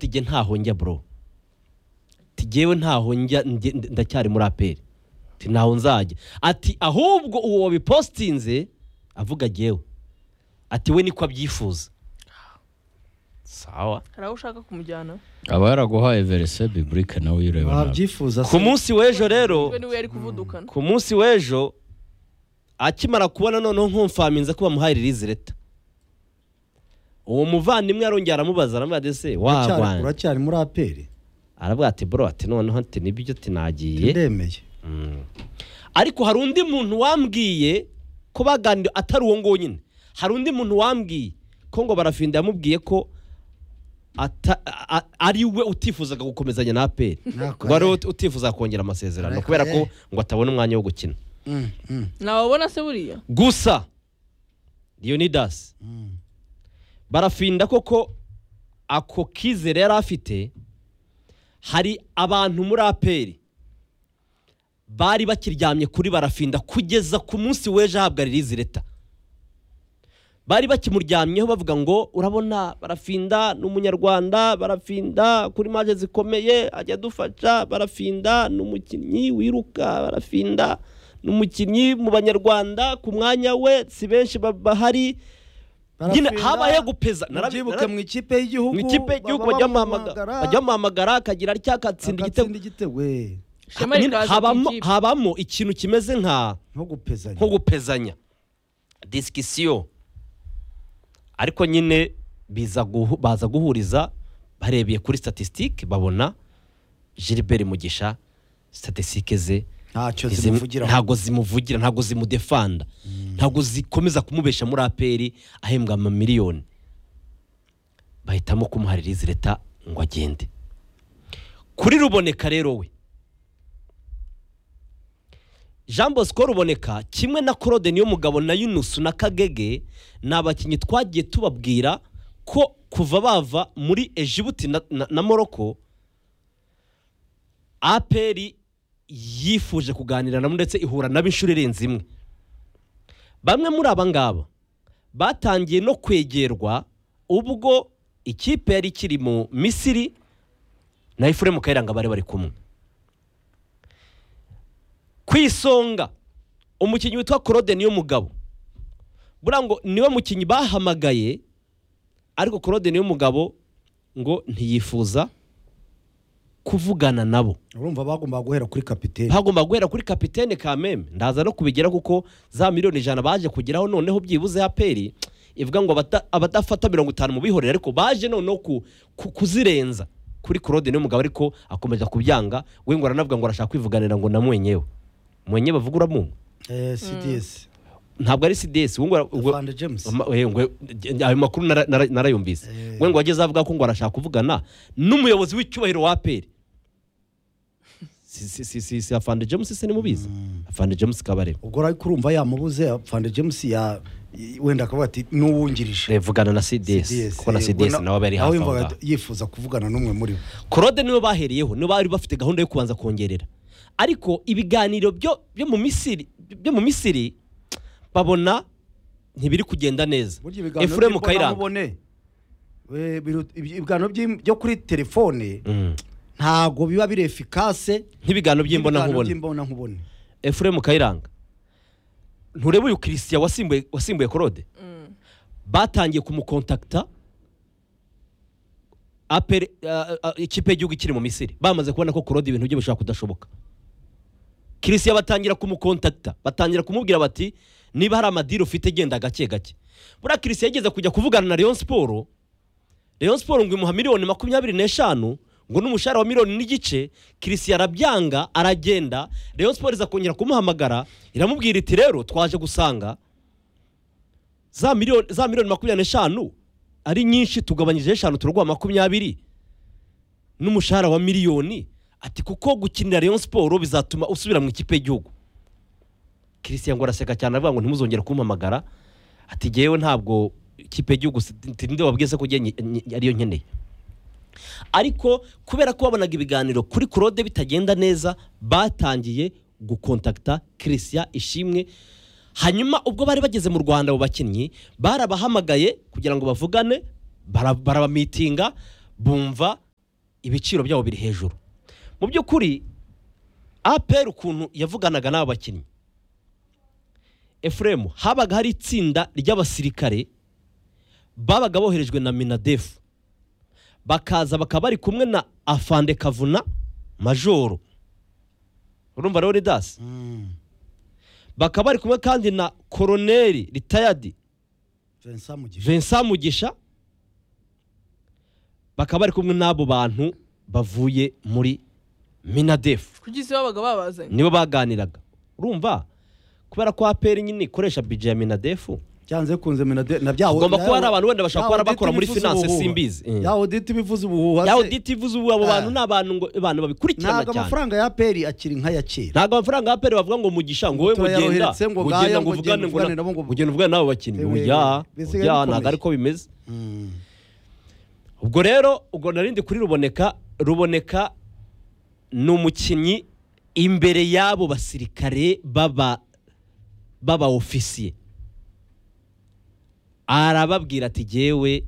njye ntaho njya bro njyewe ntaho njya njye- ndacyari muri aperi ati ntaho nzajya ati ahubwo uwo wabipositinze avuga njyewe ati we niko abyifuza sawa hari aho ushaka kumujyana aba yaraguhaye verise biburike nawe uyireba nabi wabyifuza ku munsi w'ejo rero we niwe yari kuvudukana ku munsi w'ejo akimara kubona noneho nkumfaminze ko bamuhaye ririzi leta uwo muvandimwe arongera aramubaza aramubaza ese Uracyari- wagwana uracyari muri aperi aravuga ati bro ati noneho ati nibyo ati nagiye ndemeye ariko hari undi muntu wambwiye ko baganira atari uwo nguwo nyine hari undi muntu wambwiye ko ngo barafinda yamubwiye ko ata- a- a- ari we utifuzaga gukomezanya na aperi Nakore. ngo ari we utifuza kongera amasezerano Nakore. kubera ko ngo atabona umwanya wo gukina Mm, mm, ntababona se buriya gusa leonidas mm. barafinda koko ako kizere yari afite hari abantu muri aperi bari bakiryamye kuri barafinda kugeza ku munsi w'ejo ahabwa ririzi leta bari bakimuryamyeho bavuga ngo urabona barafinda ni umunyarwanda barafinda kuri maje zikomeye ajya adufasha barafinda ni umukinnyi wiruka barafinda ni umukinnyi mu banyarwanda ku mwanya we si benshi ba- bahari nyine Barafinda, habayeho gupeza narabi- mubyibuke narabi- mu ikipe y'igihugu mu ikipe y'igihugu baba bajya bamuhamagara bamuhamagara, bajya bamuhamagara akagira atya agatsinda igitego agatsinda igitego eh. ishema Nyine rikaza ku habamo- ikipe habamo ikintu kimeze nka nko gupezanya nko gupezanya disikisiyo ariko nyine biza guhu- baza guhuriza barebeye kuri statisitike babona gilbert mugisha statisitike ze ntacyo izi- zimuvugiraho ntago zimuvugira ntago zimudefanda ntago zikomeza kumubesha muri aperi ahembwa amamiliyoni bahitamo kumuha ririzi leta ngo agende kuri ruboneka rero we jean bosco ruboneka kimwe na claude niyomugabo na yunusu na kagege ni abakinnyi twagiye tubabwira ko kuva bava muri ejibuti na, na, na moroko aperi yifuje kuganira nabo ndetse ihura nabo inshuro irenze imwe bamwe muri aba ngaba batangiye no kwegerwa ubwo ikipe yari ikiri mu misiri na ifuremu kayiranga bari bari kumwe ku isonga umukinnyi witwa claude niyo mugabo buriya ngo niwe mukinnyi bahamagaye ariko claude niyo mugabo ngo ntiyifuza kuvugana nabo urumva bagomba guhera kuri kapiteni hagomba guhera kuri kapitene kameme ndaza no kubigera kuko za miliyoni ijana baje kugeraho noneho byibuze aperi ivuga ngo abata- abadafata mirongo itanu mu bihorere ariko baje noneho ku- ku- kuzirenza kuri claude niwe mugabo ariko akomeza kubyanga we ngo aranavuga ngo arashaka kwivuganira ngo na mwenyewe mwenye bavuga uramu Eh, cds ntabwo ari cds we ngo ara- we- Avande james Ama- eh, ngo- eh, ayo makuru nara- nara- narayumvise Eh. we ngo wageze avuga ko ngo arashaka kuvugana n'umuyobozi w'icyubahiro wa aperi si si si si si afande james se nimubizi afande james kabarebe ubwo ariko urumva yamubuze Avande james ya wenda akavuga ati n'uwungirije Eh, vugana na cds kuko na cds nawe aba ari hafi aho ngaho yifuza kuvugana n'umwe muri bo korode niwe bahereyeho nibo bari bafite gahunda yo kubanza kongerera ariko ibiganiro byo byo mu misiri byo mu misiri babona ntibiri kugenda neza burya ibiganiro efuremu kayiranga by'imbonamubone, eh, biru- ibi- ibiganiro by'im- byo kuri telefone Mm. ntago biba biri efikase nk'ibiganiro by'imbonankubone by'imbonankubone efuremu kayiranga ntureba uyu christian wasimbuye wasimbuye korode batangiye kumukontakita apere ah, ah, ikipe y'igihugu ikiri mu misiri bamaze kubona ko korode ibintu bye bishobora kudashoboka christian batangira kumukontakita batangira kumubwira bati niba hari amadiri ufite genda gake gake buriya christian yageze kujya kuvugana na leon siporo Rayon Sport ngo imuha miliyoni makumyabiri n'eshanu ngo n'umushahara wa miliyoni n'igice Christian arabyanga aragenda Rayon Sport iza kongera kumuhamagara iramubwira iti rero twaje gusanga za miliyoni za miliyoni makumyabiri n'eshanu ari nyinshi tugabanyije eshanu turaguha makumyabiri n'umushahara wa miliyoni ati kuko gukinira Rayon Sport bizatuma usubira mu ikipe y'igihugu Christian ngo araseka cyane avuga ngo ntimuzongere kumpamagara ati ngewe ntabwo ikipe y'igihugu si- nti- ninde wabwize ko ugiye nyi- nyi- ariyo nkeneye ariko kubera ko babonaga ibiganiro kuri claude bitagenda neza batangiye gukontakita christian ishimwe hanyuma ubwo bari bageze mu rwanda abo bakinnyi barabahamagaye kugira ngo bavugane bara- barabamitinga bumva ibiciro byabo biri hejuru mu by'ukuri apr ukuntu yavuganaga n'aba bakinnyi efuremu habaga hari itsinda ry'abasirikare babaga boherejwe na minadefu bakaza bakaba bari kumwe na afande kavuna majoro urumva rero dasi bakaba bari kumwe kandi na koroneri ritayadi Vincent Mugisha Vincent Mugisha bakaba bari kumwe n'abo bantu bavuye muri Minadefu kugira isi babaga babazanye nibo baganiraga urumva kubera ko APR nyine ikoresha budget ya Minadefu byanze kunze minade na byawo Ugomba kuba hari abantu wenda bashaka kuba bakora muri finance simbizi. Mm. yawo dite bivuze ubuhuha yaho se, DTV ubu abo Eh. bantu ni abantu ngo abantu babikurikirana ntabwo cyane amafaranga ya peri akiri nk'aya kera ntabwo amafaranga ya APR bavuga ngo mugisha ngo wowe Ngo turayaroretse, mugenda ngo ugenda ngaya, ngo uvugane ngo ngo ugenda uvugane nabo, ngo- ugenda uvugane n'abo bakinnyi Ewe, uya bisigaye uya bikomeye. ntabwo ariko bimeze ubwo rero ubwo narindi kuri ruboneka ruboneka ni umukinnyi imbere y'abo basirikare baba baba ofisiye arababwira ati jyewe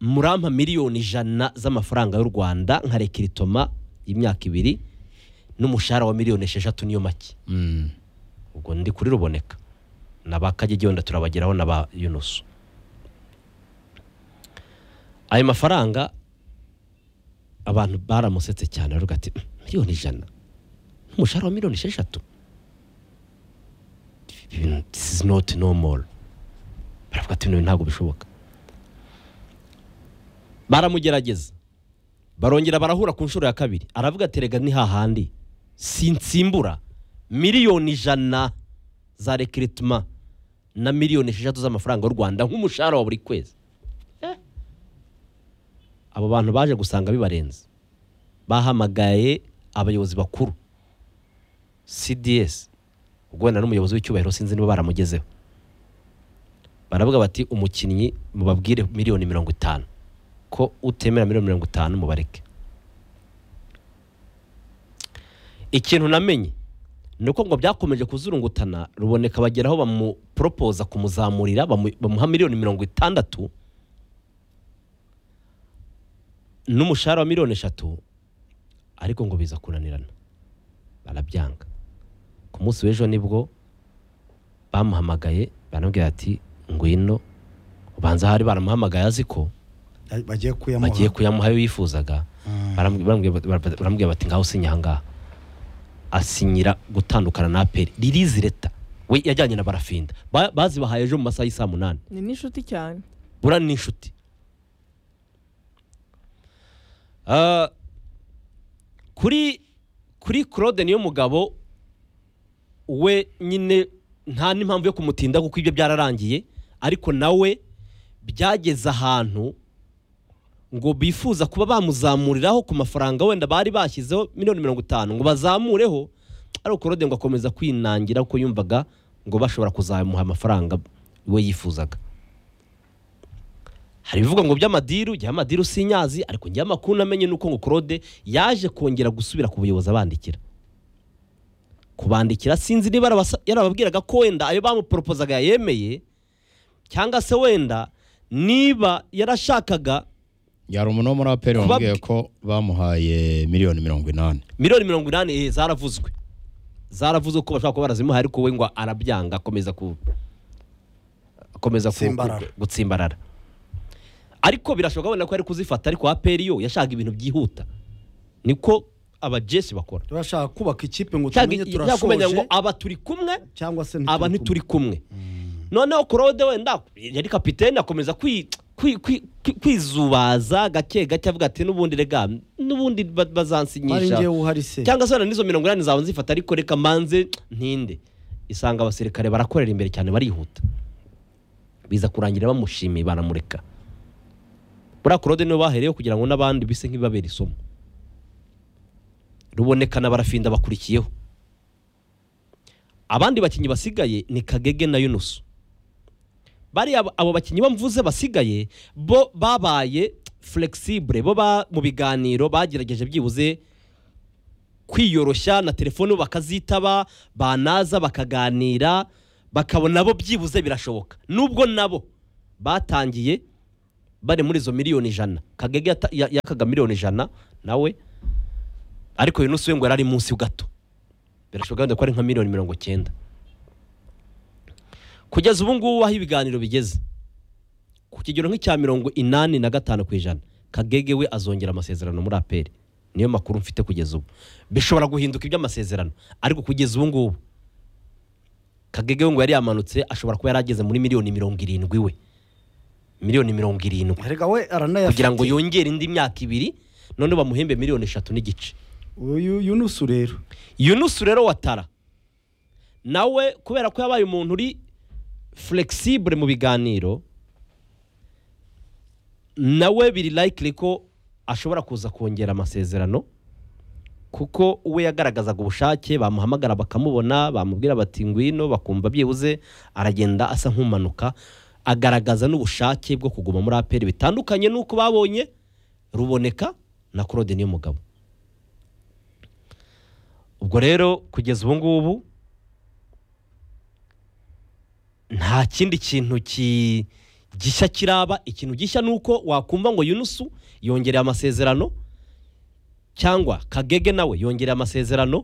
murampa miliyoni ijana z'amafaranga y'u rwanda nkareka iritoma y'imyaka ibiri n'umushahara wa miliyoni esheshatu niyo make Mm. ubwo ndi kuri ruboneka na ba kagege wenda turabageraho na ba yunusu ayo mafaranga abantu baramusetse cyane baravuga ati miliyoni ijana n'umushahara wa miliyoni esheshatu Ibintu- this is not normal baravuga ati "Bino ntabwo bishoboka baramugerageza barongera barahura ku nshuro ya kabiri aravuga ati rega ni hahandi sinsimbura miliyoni ijana za rekiritima na miliyoni esheshatu z'amafaranga y'u rwanda nk'umushahara wa buri kwezi Eh. abo bantu baje gusanga bibarenze bahamagaye abayobozi bakuru cds ubwo wenda n'umuyobozi w'icyubahiro sinzi niba baramugezeho baravuga bati umukinnyi mubabwire miliyoni mirongo itanu ko utemera miliyoni mirongo itanu mubareke ikintu namenye ni uko ngo byakomeje kuzurungutana ruboneka bageraho bamuporopoza kumuzamurira bamu- bamuha miliyoni mirongo itandatu n'umushahara wa miliyoni eshatu ariko ngo biza kunanirana barabyanga ku munsi w'ejo nibwo bamuhamagaye baramubwira ati ngwino ubanza hari baramuhamagaye azi ko bagiye kuyamuha bagiye kuyamuha ayo yifuzaga Baramu- baramubwira bara- baramubwira bati ngaho sinya ahangaha asinyira gutandukana na aperi ririzi leta we yajyanye na barafinda Ba- bazibahaye ejo mu masaha y'i saa munani ni n'inshuti cyane bura ni inshuti Ah, kuri kuri claude niyo mugabo we nyine nta n'impamvu yo kumutinda kuko ibyo byararangiye ariko nawe byageze ahantu ngo bifuza kuba bamuzamuriraho ku mafaranga wenda bari bashyizeho miliyoni mirongo itanu ngo bazamureho ariko claude ngo akomeza kwinangira kuko yumvaga ngo bashobora kuzamuha amafaranga we yifuzaga hari ibivuga ngo by'amadiru jya amadiru sinyazi ariko njya amakuru namenye nuko ngo claude yaje kongera gusubira ku buyobozi abandikira kubandikira sinzi niba arabasa- yarababwiraga ko wenda ayo bamuporopozaga yayemeye cyangwa se wenda niba yarashakaga yari umuntu wo muri aperi Kubabwi- wambwiye ko bamuhaye miliyoni mirongo inani miliyoni mirongo inani eh, zaravuzwe zaravuzwe ko bashobora kuba barazimuhaye ariko we ngo arabyanga akomeza ku akomeza ku- Gutsimbarara. ku- gutsimbarara ariko birashoboka wenda ko yari kuzifata ariko aperi yo yashaka ibintu byihuta niko abajesi bakora turashaka kubaka ikipe ngo Yashaka- tumenye yashaka kumenya ngo turashoje aba turi kumwe cyangwa se aba ntituri kumwe noneho claude wenda yari kapitene akomeza kwi- kwi- kwi- kwi- kwizubaza gake gake avuga ati n'ubundi rega n'ubundi ba- ari bazansinyisha njyewe uhari se cyangwa se wenda n'izo mirongo inani zawe nzifata ariko reka manze ntinde isanga abasirikare barakorera imbere cyane barihuta biza kurangira bamushimiye baramureka buriya claude niwe bahereyeho kugira ngo n'abandi bise nk'ibibabera isomo ruboneka na barafinda bakurikiyeho abandi bakinnyi basigaye ni kagege na yunusu bariya abo- abo bakinnyi bamvuze basigaye bo babaye flexible bo ba- mu biganiro bagerageje byibuze kwiyoroshya na telefone bakazitaba banaza bakaganira bakabona bo byibuze birashoboka nubwo nabo batangiye bari muri izo miliyoni ijana kagege yata- ya- yakaga miliyoni ijana nawe ariko uyu nusu we ngo yari ari munsi gato birashoboka wenda ko ari nka miliyoni mirongo cyenda kugeza ubu ngubu aho ibiganiro bigeze ku kigero nk'icya mirongo inani na gatanu ku ijana kagege we azongera amasezerano muri aperi niyo makuru mfite kugeza ubu bishobora guhinduka iby'amasezerano ariko kugeza ubu ngubu kagege we ngo yari yamanutse ashobora kuba yari ageze muri miliyoni mirongo irindwi we miliyoni mirongo irindwi erega we aranayafite kugira ngo yongere indi myaka ibiri none bamuhembe miliyoni eshatu n'igice uyu yunusu rero yunusu rero watara nawe kubera ko yabaye umuntu uri flexible mu biganiro nawe biri likely ko ashobora kuza kongera amasezerano kuko we yagaragazaga ubushake bamuhamagara bakamubona bamubwira bati ngwino bakumva byibuze aragenda asa nk'umanuka agaragaza n'ubushake bwo kuguma muri aperi bitandukanye n'uko babonye ruboneka na claude niyo mugabo ubwo rero kugeza ubu ngubu nta kindi kintu ki- gishya kiraba ikintu gishya ni uko wakumva ngo yunusu yongereye amasezerano cyangwa kagege nawe yongereye amasezerano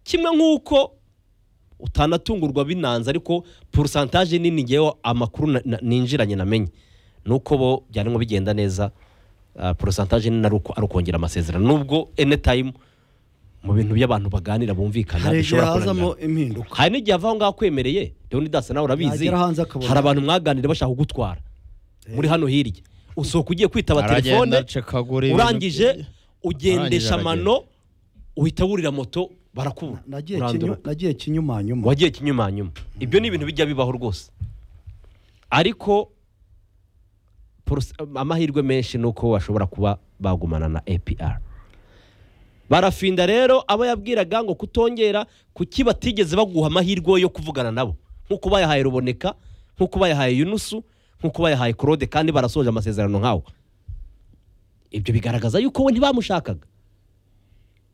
kimwe nk'uko utanatungurwa binanze ariko porosantaje nini ngewe amakuru na- na- ninjiranye namenye ni uko bo byarimo bigenda neza porosantaje nini ari uko- ari ukongera amasezerano nubwo enetayimu mu bintu by'abantu baganira bumvikana hari igihe bishobora kunanirana hazamo impinduka hari n'igihe ava aho ngaho akwemereye leonidas nawe urabizi Yagera hanze akabona. hari abantu mwaganira bashaka kugutwara muri hano hirya usohoka ugiye kwitaba telefone Aragenda acekagura ibintu urangije bye. ugendesha Arangije amano uhita wurira moto barakubura nagiye urandura. kinyu- nagiye kinyumanyuma wagiye kinyumanyuma ibyo ni ibintu bijya bibaho rwose ariko porose- amahirwe menshi ni uko bashobora kuba bagumana na apr barafinda rero abo yabwiraga ngo kutongera kuki batigeze baguha amahirwe yo kuvugana nabo nk'uko bayahaye ruboneka nk'uko bayahaye yunusu nk'uko bayahaye claude kandi barasoje amasezerano nkawe ibyo bigaragaza yuko we ntibamushakaga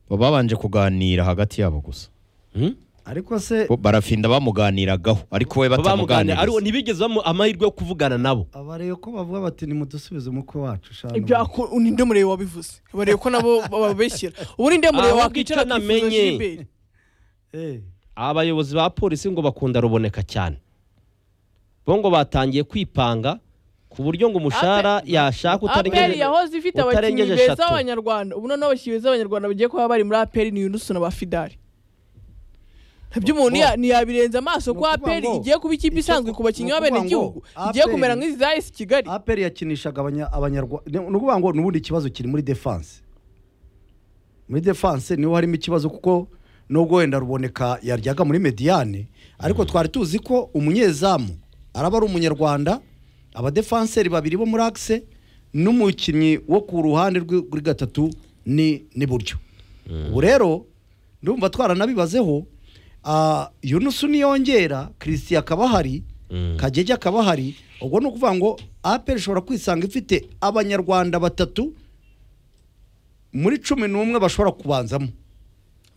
Bo babanje kuganira hagati yabo gusa Hmm? ariko se Bo barafinda bamuganiragaho ariko we bamuganira ariko batamuganiriza ntibigeze bamuha amahirwe yo kuvugana nabo abareba ko bavuga bati nimudusubize umukwe wacu shana ibya ubu." ko ninde murebe wabivuze barebe ko nabo bababeshyira ubu ninde murebe Aho wakwicara bwicara namenye. akifuza Gilbert? Eh, abayobozi ba polisi ngo bakunda ruboneka cyane bo ngo batangiye kwipanga ku buryo ngo umushahara yashaka aperi utarengeje yahoze ifite abakinnyi utarengeje beza eshatu. b'abanyarwanda ubu noneho abakinnyi beza b'abanyarwanda bagiye kuba bari muri aperi ni yunusu na ba fidari ntabyo umuntu Bo- ya- ntiyabirenza amaso ni ko ukuvuga aperi ngo- igiye kuba ikipe icyo isanzwe ku- ku bakinnyi ni ukuvuga b'abenegihugu ngo igiye APR kumera nk'izi za esi kigali aperi yakinishaga abanya- abanyarwanda ni ni ukuvuga ngo ni ubundi kibazo kiri muri defanse muri defanse niho harimo ikibazo kuko nubwo wenda ruboneka yaryaga muri mediyane ariko twari tuzi ko umunyezamu araba ari umunyarwanda abadefanseri babiri bo muri akise n'umukinnyi wo ku ruhande rw'i- rw'i gatatu ni n'iburyo ubu rero ndumva twaranabibazeho ah, yunusu niyongera christian akaba ahari Mm. kagege akaba ahari ubwo ni ukuvuga ngo aperi ishobora kwisanga ifite abanyarwanda batatu muri cumi n'umwe bashobora kubanzamo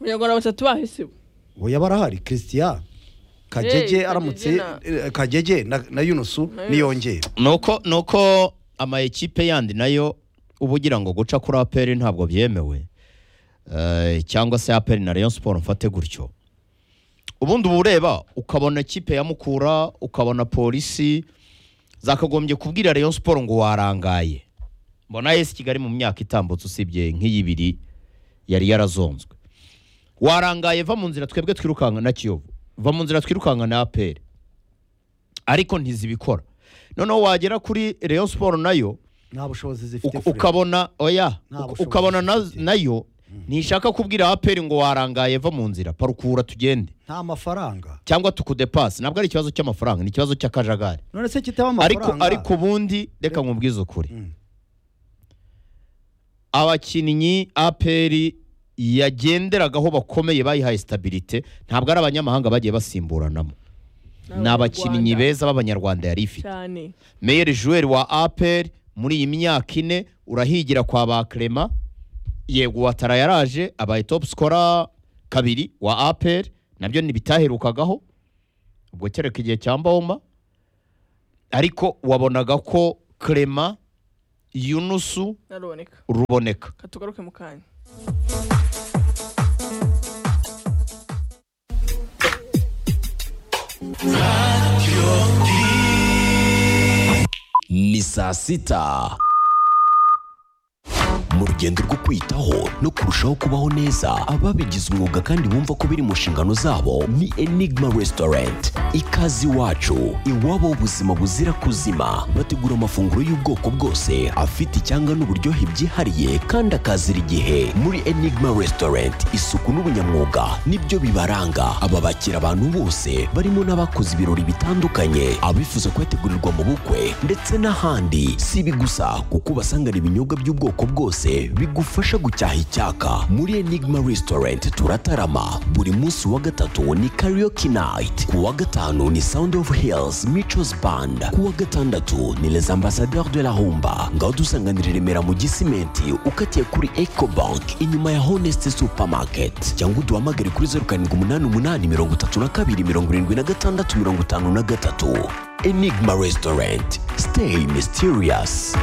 abanyarwanda batatu bahise bo oya barahari christian kagege Hey, aramutse Kagege eh, kagege na, na yunusu Na Yunusu. niyongera nuko nuko ama ekipe yandi nayo uba ugira ngo guca kuri aperi ntabwo byemewe Eh, cyangwa se aperi na Rayon Sport mfate gutyo ubundi uba ureba ukabona ekipe ya Mukura ukabona polisi zakagombye kubwira Rayon Sport ngo warangaye mbona AS Kigali mu myaka itambutse usibye nk'iyibiri yari yarazonzwe warangaye va mu nzira twebwe twirukanka na Kiyovu va mu nzira twirukanka na aperi ariko ntizibikora noneho wagera kuri Rayon Sport nayo nta bushobozi zifite uka- Fred. ukabona oya Nta uka- bushobozi ukabona na- zifite. nayo ntishaka kubwira aperi ngo warangaye va mu nzira parukura tugende nta mafaranga cyangwa tukudepasi ntabwo ari ikibazo cy'amafaranga ni ikibazo cy'akajagari none se kitaba ariko amafaranga ariko ubundi reka nkubwize ukuri Mm. abakinnyi aperi yagenderagaho bakomeye bayihaye sitabirite ntabwo ari abanyamahanga bagiye basimburanamo ni abakinnyi beza b'abanyarwanda yari ifite cyane meyeri jouweri wa aperi muri iyi myaka ine urahigira kwa ba Clement yego watara yaraje abaye topu sikora kabiri wa aperi nabyo ntibitaherukagaho ubwo kereka igihe cya mboma ariko wabonaga ko Clement yunusu naruboneka ruboneka reka tugaruke mu kanya ni saa sita mu rugendo rwo kwitaho no kurushaho kubaho neza ababigize umwuga kandi bumva ko biri mu nshingano zabo ni enigma restaurant ikaze iwacu iwabo ubuzima buzira kuzima bategura amafunguro y'ubwoko bwose afite icyanga n'uburyohe byihariye kandi akazira igihe muri enigma restaurant isuku n'ubunyamwuga nibyo bibaranga aba bakira abantu bose barimo n'abakoze ibirori bitandukanye abifuza kubategurirwa mu bukwe ndetse n'ahandi si ibi gusa kuko ubasangana ibinyobwa by'ubwoko bwose bigufasha gucyaha icyaka muri enigma restaurant turatarama buri munsi wa gatatu ni karaoke night ku wa gatanu ni sound of hills michos band ku wa gatandatu ni les ambassadeurs de la humba ngaho dusanganira i remera mu gisimenti ukatiye kuri eco bank inyuma ya honest supermarket cyangwa uduhamagare kuri zeru karindwi umunani umunani mirongo itatu na kabiri mirongo irindwi na gatandatu mirongo itanu na gatatu enigma restaurant stay mysterious